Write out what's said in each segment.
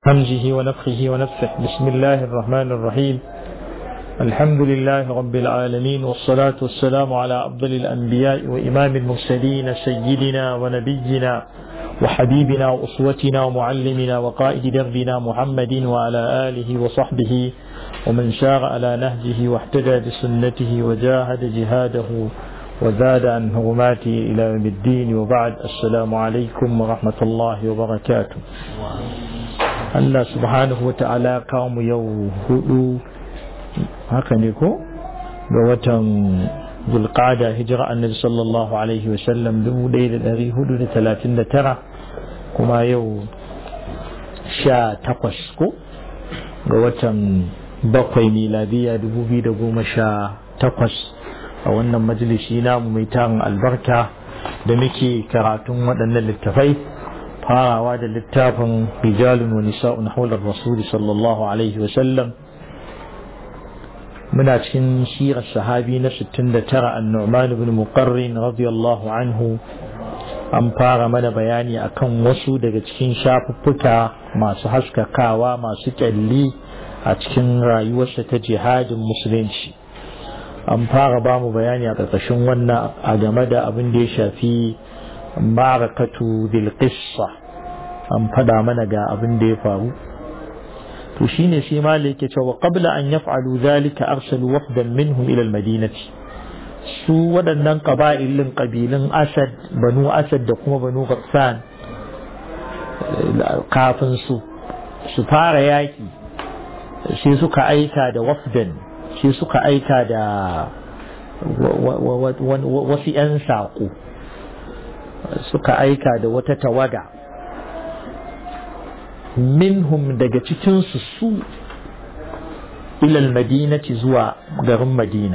همزه ونفخه ونفخه بسم الله الرحمن الرحيم الحمد لله رب العالمين والصلاة والسلام على أفضل الأنبياء وإمام المرسلين سيدنا ونبينا وحبيبنا وأسوتنا ومعلمنا وقائد دربنا محمد وعلى آله وصحبه ومن سار على نهجه واحتدى بسنته وجاهد جهاده وزاد عن هرماته إلى يوم الدين وبعد السلام عليكم ورحمة الله وبركاته Allah subhanahu wa ta'ala kawo mu yau hudu haka ne ko ga watan zulqada hijira annabi sallallahu alaihi wa sallam dubu ɗaya da ɗari hudu da talatin da tara kuma yau sha takwas ko ga watan bakwai miladiya dubu biyu da goma sha takwas a wannan majalisi namu mai tarin albarka da muke karatun waɗannan littafai farawa da littafin rijalun wa nisa'un haular rasuli sallallahu alaihi wa sallam muna cikin sirar sahabi na 69 an-nu'man ibn muqarrin radiyallahu anhu an fara mana bayani akan wasu daga cikin shafuffuka masu haskakawa masu kyalli a cikin rayuwarsa ta jihadin musulunci an fara ba mu bayani a ƙarƙashin wannan a game da abin da ya shafi marakatu bil qissa an fada mana ga abin da ya faru to shine sai malik yake cewa qabla an yaf'alu zalika arsalu wafdan minhum ila al-madinati su waɗannan ƙaba'ilin ƙabilun asad banu asad da kuma banu ghassan kafin su su fara yaƙi sai suka aika da wafdan sai suka aika da wasu 'yan saƙo suka aika da wata tawaga minhum daga cikinsu su ilal madinati zuwa garin madina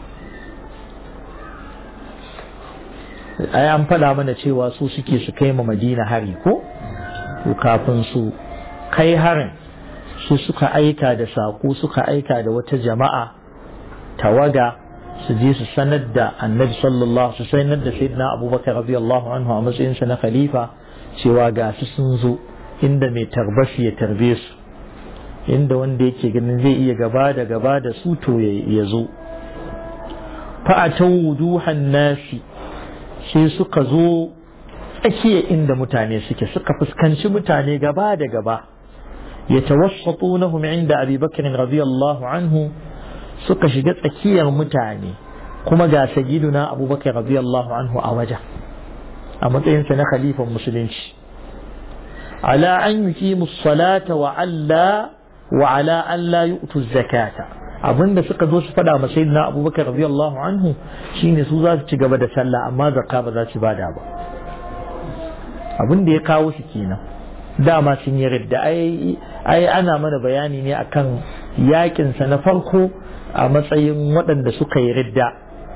ai an faɗa mana cewa su suke su kai ma madina hari ko kafin su kai harin su suka aika da saƙo suka aika da wata jama'a tawaga su je su sanar da annabi sallallahu su sanar da sayyidina abubakar radiyallahu anhu a matsayinsa na khalifa cewa ga su sun zo inda mai tarbashi ya tarbe su inda wanda yake ganin zai iya gaba da gaba da su to ya zo fa'atan wuduhan nasi sai suka zo tsakiya inda mutane suke suka fuskanci mutane gaba da gaba ya tawassatunahum inda abi bakr radiyallahu anhu suka shiga tsakiyar mutane kuma ga sayyiduna abubakar radiyallahu anhu a wajen a matsayinsa na khalifan musulunci على أن يقيموا الصلاة وعلى وعلى أن لا يؤتوا الزكاة abin da suka zo su faɗa ma sayyidina abubakar radiyallahu anhu shine su za su ci gaba da sallah amma zakka ba za su bada ba abin da ya kawo su kenan dama sun yi ridda ai ai ana mana bayani ne akan yakin sa na farko a matsayin waɗanda suka yi ridda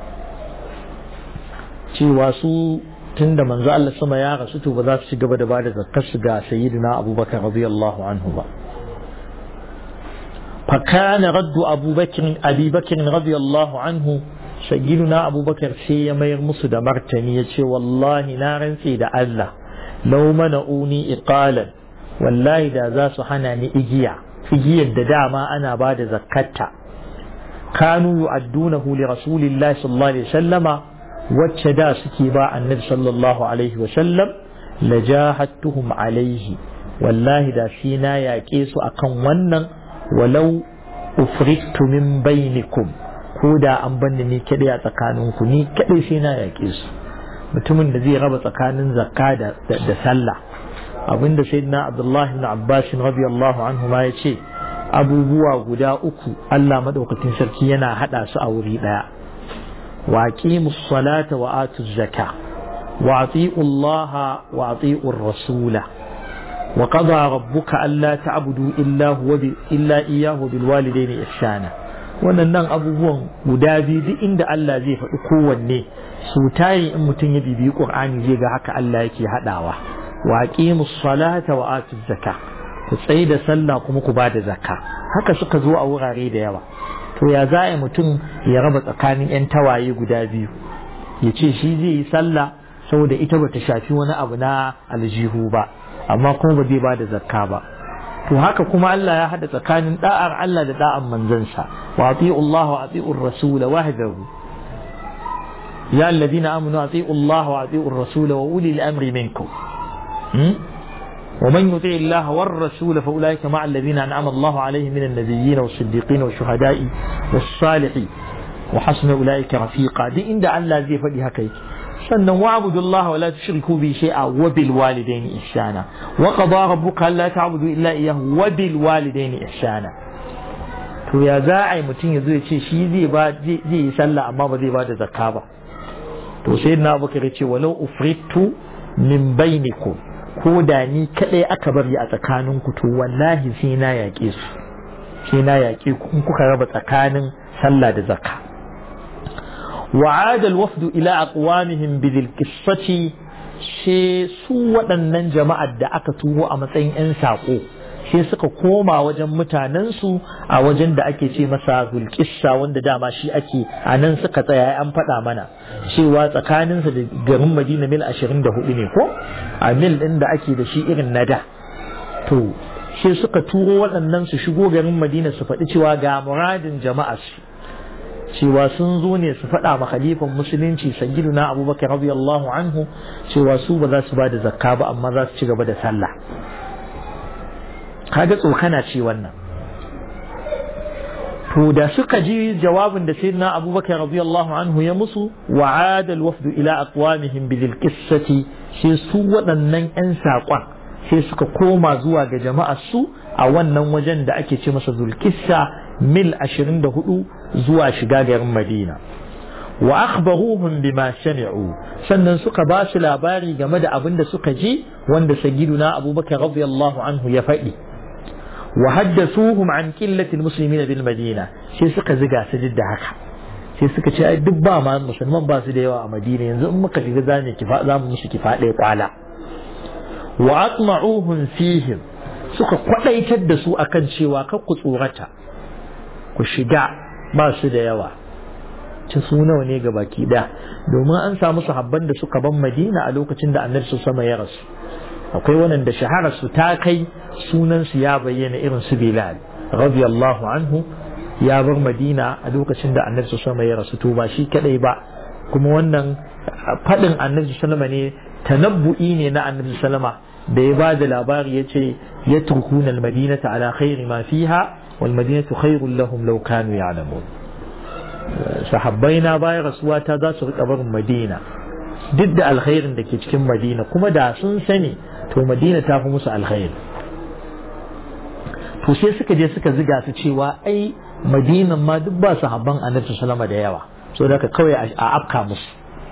cewa su tun da manzo Allah sama ya rasu to ba za su ci gaba da ba da zakkar su ga sayyidina Abubakar radiyallahu anhu ba fa kana raddu Abubakar Abi Bakr radiyallahu anhu sayyidina Abubakar sai ya mayar musu da martani ya ce wallahi na rantse da Allah law mana'uni iqalan wallahi da za su hana ni igiya igiyar da dama ana ba da zakkarta kanu yu'addunahu li rasulillahi sallallahu alaihi wasallama wacce da suke ba annabi sallallahu alaihi wasallam la jahattuhum alaihi wallahi da shi na yaƙe su akan wannan walau ufrittu min bainikum ko da an banni ni kaɗai a tsakaninku ni kaɗai sai na yaƙe su mutumin da zai raba tsakanin zakka da sallah abinda sayyidina abdullahi ibn abbas radiyallahu anhu ma ya ce abubuwa guda uku Allah madaukakin sarki yana hada su a wuri daya واقيموا الصلاة وآتوا الزكاة وأطيعوا الله وأطيعوا الرسول وقضى ربك ألا تعبدوا إلا هو إلا إياه بالوالدين إحسانا wannan abubuwan guda biyu duk inda Allah zai faɗi kowanne su tayi in mutum ya bibiyi Qur'ani zai ga haka Allah yake haɗawa wa aqimus salata wa atuz zakka ku tsaye da sallah kuma ku bada zakka haka suka zo a wurare da yawa to ya za a mutum ya raba tsakanin 'yan tawaye guda biyu ya ce shi zai yi sallah saboda ita bata shafi wani abu na aljihu ba amma kuma ba zai ba da zakka ba to haka kuma Allah ya hada tsakanin da'ar Allah da da'an manzansa wa ati'u Allah wa ati'u ar-rasul wahdahu ya alladhina amanu ati'u Allah wa ati'u ar-rasul wa uli al-amri minkum ومن يطع الله والرسول فأولئك مع الذين أنعم الله عليهم من النبيين والصديقين والشهداء والصالحين وحسن أولئك رفيقا دي إن الله زي فدي هكيك sannan wa'budu Allah wa la tushriku bi shay'a wa bil walidayni ihsana wa qada rabbuka alla ta'budu illa iyyahu wa bil walidayni ihsana to ya za a yi mutum ya zo ya ce shi zai ba zai yi sallah amma ba zai ba da zakka ba to sai na abubakar ya ce walau ufritu min bainikum ko da ni kadai aka bari a tsakaninku to wallahi sai na yaƙe su sai na yaƙe ku in kuka raba tsakanin sallah da zakka وعاد الوفد إلى أقوامهم بذي القصة sai su waɗannan jama'ar da aka turo a matsayin 'yan saƙo sai suka koma wajen mutanensu a wajen da ake ce masa zulkissa wanda dama shi ake a nan suka tsaya an faɗa mana cewa tsakaninsa da garin madina mil 24 ne ko a mil ɗin da ake da shi irin na da to sai suka turo waɗannan su shigo garin madina su faɗi cewa ga muradin jama'ar su cewa sun zo ne su faɗa ma khalifan musulunci sayyiduna abubakar radiyallahu anhu cewa su ba za su ba da zakka ba amma za su ci gaba da sallah kaga tsokana ce wannan to da suka ji jawabin da sayyidina abubakar radiyallahu anhu ya musu wa ada alwafdu ila aqwamihim bil qissati sai su waɗannan yan saƙon sai suka koma zuwa ga jama'ar su a wannan wajen da ake ce masa zulkissa mil 24 zuwa shiga garin Madina wa akhbaruhum bima sami'u sannan suka ba su labari game da abin da suka ji wanda sayyiduna Abubakar radiyallahu anhu ya faɗi wa haddathuhum an qillati almuslimin bil Madina sai suka ziga su da haka sai suka ce ai duk ba ma musulman ba su da yawa a Madina yanzu in muka shiga zamu kifa zamu musu kifa ɗaya kwala wa atma'uhum fihim suka kwadaitar da su akan cewa kar ku tsorata ku shiga ba su da yawa ci su nawa ne ga baki da domin an samu sahabban da suka ban madina a lokacin da annabi sama ya rasu akwai waɗanda shaharar su ta kai sunan su ya bayyana irin su bilal radiyallahu anhu ya bar madina a lokacin da annabi sama ya rasu to ba shi kadai ba kuma wannan faɗin annabi sallama ne tanabbu'i ne na annabi sallama da ya ba da labari ya ce ya turkuna almadinata ala khairi ma fiha والمدينة خير لهم لو كانوا يعلمون sahabbaina bayan rasuwa ta za su rika barin madina duk da alkhairin da ke cikin madina kuma da sun sani to madina ta fi musu alkhairi to sai suka je suka ziga su cewa ai madinan ma duk ba sahabban annabi sallama da yawa so da kawai a afka musu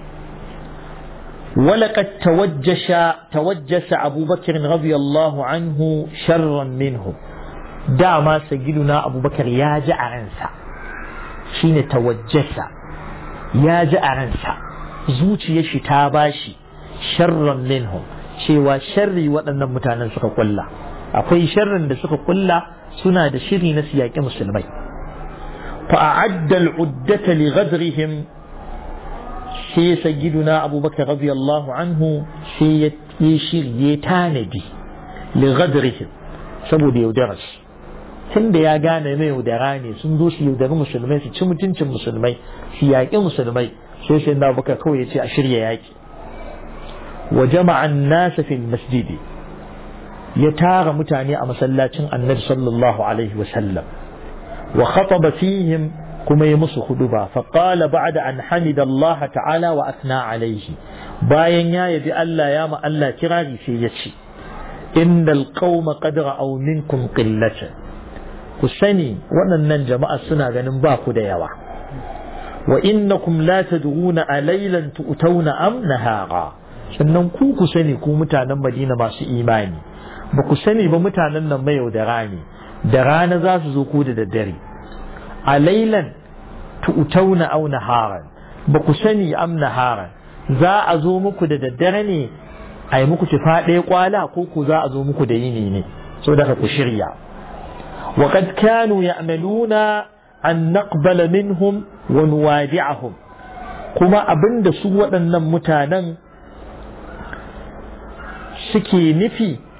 ولقد توجش توجس أبو بكر رضي الله عنه شرا منهم dama sagiduna abubakar ya ji a ransa shine tawajjasa ya ji a ransa zuciyar shi ta bashi sharran minhum cewa sharri waɗannan mutanen suka kulla akwai sharrin da suka kulla suna da shiri na siyaƙi musulmai fa a'adda al'uddata li ghadrihim sai sagiduna abubakar radiyallahu anhu sai ya shirye tanadi li ghadrihim saboda yaudararsu tun da ya gane mai yaudara ne sun zo su yaudari musulmai su ci mutuncin musulmai su yaƙi musulmai sai sai na baka kawai ya ce a shirya yaƙi wa jama'an nasa fil masjidi ya tara mutane a masallacin annabi sallallahu alaihi wa sallam wa khataba fihim kuma ya musu huduba fa qala ba'da an hamida Allah ta'ala wa athna alaihi bayan ya yabi Allah ya ma Allah kirari sai ya ce innal qauma qad ra'aw minkum qillatan ku sani waɗannan jama'a suna ganin ba ku da yawa wa innakum la tad'una a laylan tu'tawna am nahara sannan ku ku sani ku mutanen Madina masu imani ba ku sani ba mutanen nan mai da rani da rana za su zo ku da daddare a laylan tu'tawna aw naharan ba ku sani am naharan za a zo muku da daddare ne a yi muku tufa ɗaya kwala ko ku za a zo muku da yini ne so daga ku shirya وقد كانوا يعملون أن نقبل منهم ونوادعهم كما أبند سوى أن متانا suke nufi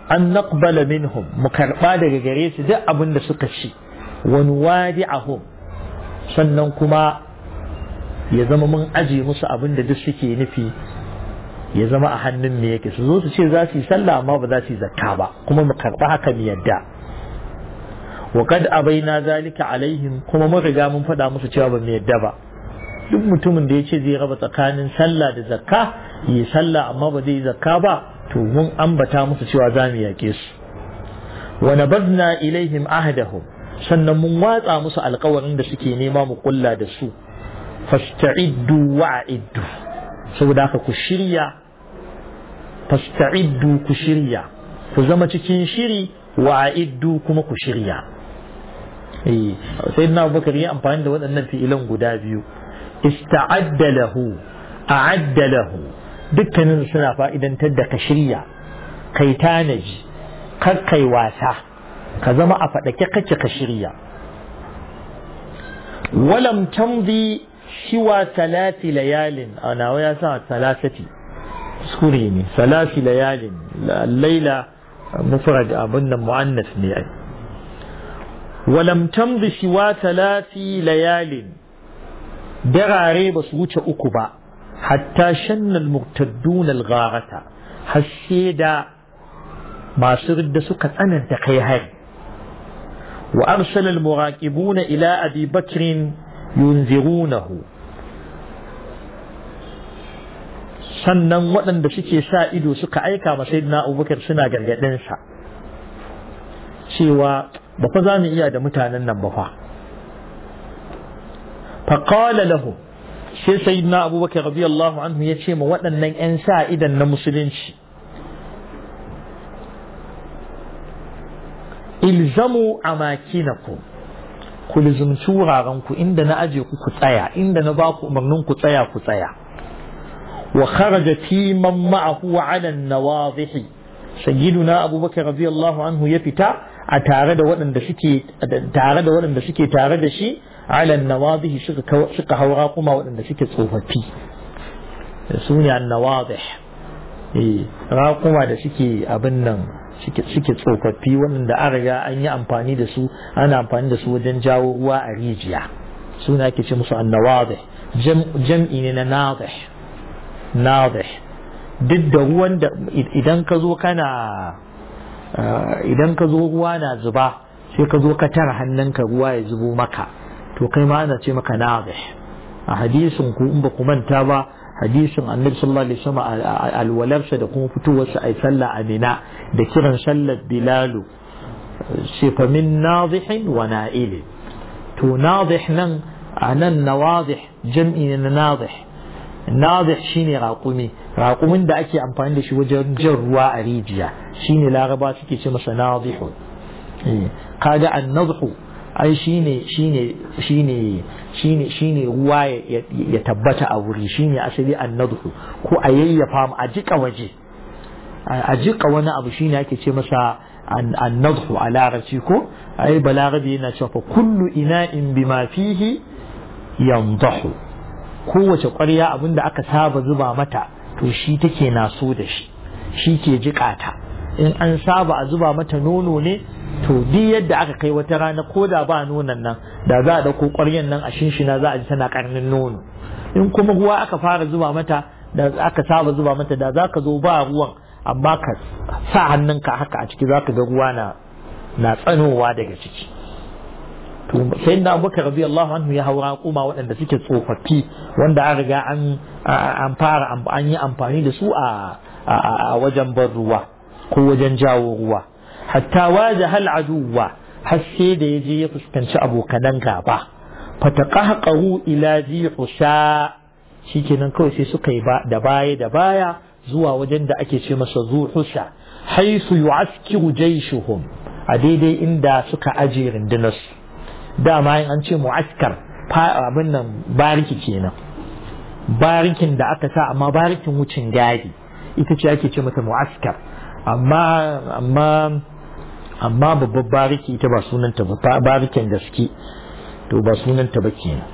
an naqbala minhum mu karba daga gare su duk abin da suka ci wa nuwadi'ahum sannan kuma ya zama mun aje musu abin da duk suke nufi ya zama a hannun me yake su zo su ce za su yi sallah amma ba za su yi zakka ba kuma mu karba haka mu yadda wa kad abaina zalika alaihim kuma mun riga mun faɗa musu cewa ba mu yadda ba duk mutumin da ya ce zai raba tsakanin sallah da zakka yi sallah amma ba zai yi zakka ba to mun ambata musu cewa za mu yake su wa nabadna ilaihim ahdahum sannan mun watsa musu alkawarin da suke nema mu kulla da su fasta'iddu wa'iddu saboda haka ku shirya fasta'iddu ku shirya ku zama cikin shiri wa'iddu kuma ku shirya eh sai na Abubakar ya amfani da waɗannan fi'ilan guda biyu ista'adda lahu a'adda lahu dukkanin suna fa'idantar da ka shirya kai tanaji kar kai wasa ka zama a faɗake kake ka shirya walam tamdi shiwa salati layalin a nawa ya sa salasati kuskure ne salasi layalin laila mufrad abin nan mu'annas ne ai walam tamdi shiwa salati layalin darare ba su wuce uku ba hatta shannal murtaddun al-gharata har da masu ridda suka tsananta kai hari wa arsala al-muraqibuna ila abi bakr yunzirunahu sannan waɗanda suke sa ido suka aika ma sayyidina abubakar suna gargaɗin sa cewa ba fa za mu iya da mutanen nan ba fa فقال له sai sayyidina abubakar radiyallahu anhu ya ce ma waɗannan 'yan sa idan na musulunci ilzamu amakinakum ku lizumci wurarenku inda na aje ku ku tsaya inda na ba ku umarnin ku tsaya ku tsaya wa kharaja timan ma'ahu ala nawadhihi sayyiduna abubakar radiyallahu anhu ya fita a tare da waɗanda suke tare da waɗanda suke tare da shi ala nawadhihi suka suka haura kuma waɗanda suke tsofaffi su ne annawadih eh raƙuma da suke abin nan suke tsofaffi waɗanda an riga an yi amfani da su ana amfani da su wajen jawo ruwa a rijiya suna ake ce musu annawadih jam'i ne na nadih nadih duk da ruwan da idan ka zo kana idan ka zo ruwa na zuba sai ka zo ka tara hannunka ruwa ya zubo maka to kai ma ana ce maka nadih a hadisin ku in ba ku manta ba hadisin annabi sallallahu alaihi wasallam alwalarsa da kuma fitowarsa ai sallah a mina da kiran sallar bilalu ce fa min nadihin wa na'ilin to nadih nan a nan nawadih jam'i na nadih nadih shine raƙumi raƙumin da ake amfani da shi wajen jan ruwa a rijiya shine laraba suke ce masa nadihun kaga annadhu ai shine shine shine shine shine ruwa ya tabbata a wuri shine asali annadhu ko a yayyafa a jika waje a jika wani abu shine ake ce masa annadhu a larabci ko ai balarabi yana cewa fa kullu ina'in bima fihi yandahu kowace ƙwarya abinda aka saba zuba mata to shi take naso da shi shi ke jika ta in an saba a zuba mata nono ne to duk yadda aka kai wata rana ko da ba nonon nan da za a ɗauko ƙwaryan nan a shinshina za a ji tana ƙarnin nono in kuma ruwa aka fara zuba mata da aka saba zuba mata da za ka zo ba ruwan amma ka sa hannunka haka a ciki za ka ga ruwa na na tsanowa daga ciki to sai na abubakar radiyallahu anhu ya haura kuma waɗanda suke tsofaffi wanda an riga an an fara an yi amfani da su a a wajen ban ruwa ko wajen jawo ruwa hatta waje hal aduwa har sai da ya je ya fuskanci abokanan gaba fataqahqahu ila zi husha shikenan kawai sai suka yi da baya da baya zuwa wajen da ake ce masa zu husha haisu yu'askiru jayshuhum a daidai inda suka aje rundunarsu dama in an ce mu'askar abin nan bariki kenan barikin da aka sa amma barikin wucin gadi ita ce ake ce mata mu'askar amma amma amma babbar bariki ita ba sunanta ba barikin gaske to ba sunanta ba kenan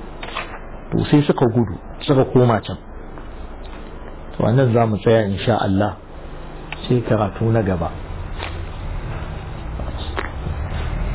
to sai suka gudu suka koma can to wannan za mu tsaya insha Allah sai karatu na gaba